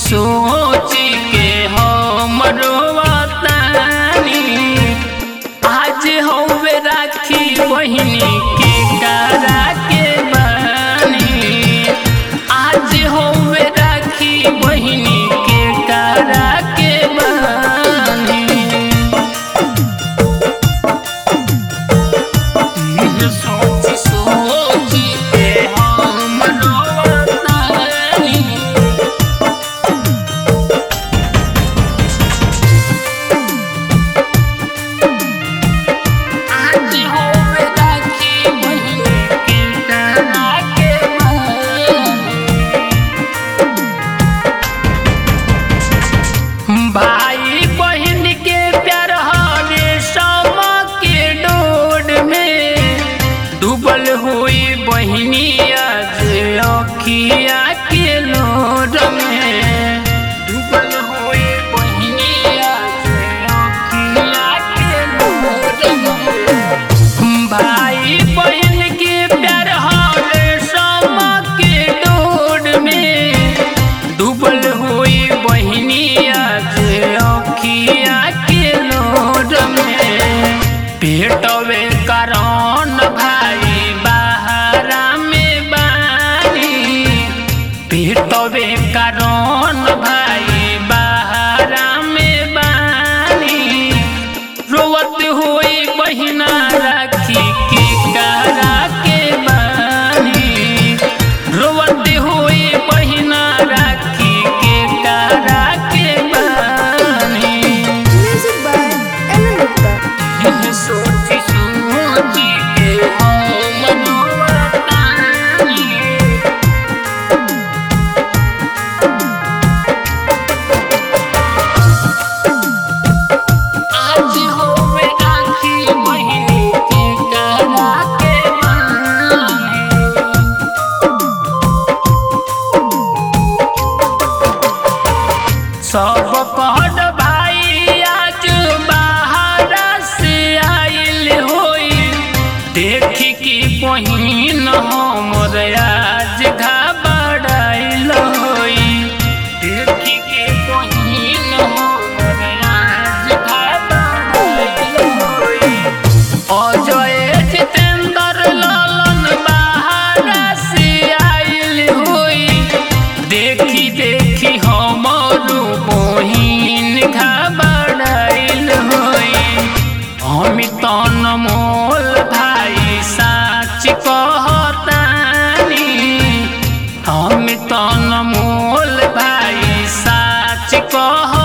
सोची के हम रोवतानी आज हवे राखी बहिनी के करा के बानी आज हवे राखी बहिनी के करा के बानी सोची सोची के हम रोवतानी आज होवे राखी बहिनी के करा के बानी। भाई बहन के प्यार हरे सम के डोर में डूबल हुई बहिनी आज अखिया के लोर में डूबल हुई बहिनी आज अखिया के लोर में भाई बहन के प्यार हरे सम के डोर में डूबल हुई बहिनी आज अखिया के लोर में पेटवे कारण भाई बाहरा में बानी पेटवे कारण भाई बाहरा में बानी रोवत हुई बहिना राखी के करा के बानी रोवत हुई बहिना राखी के करा के बानी Music by Ellen Gupta. सोची सोची के हम रोवतानी आज होवे राखी बहिनी के करा के बानी सब कहत भाई आज बाहर से आइल होई देखी कि बहिन हमर आज घबराइल होई देखी कि बहिन हमर आज घबराइल होई अजय जितेंद्र लालन बाहर से आइल होई देखी देखी हमर बहिन घबराइल होई हम तन मोल भाई साच कहतानी हम तन मोल भाई साच कह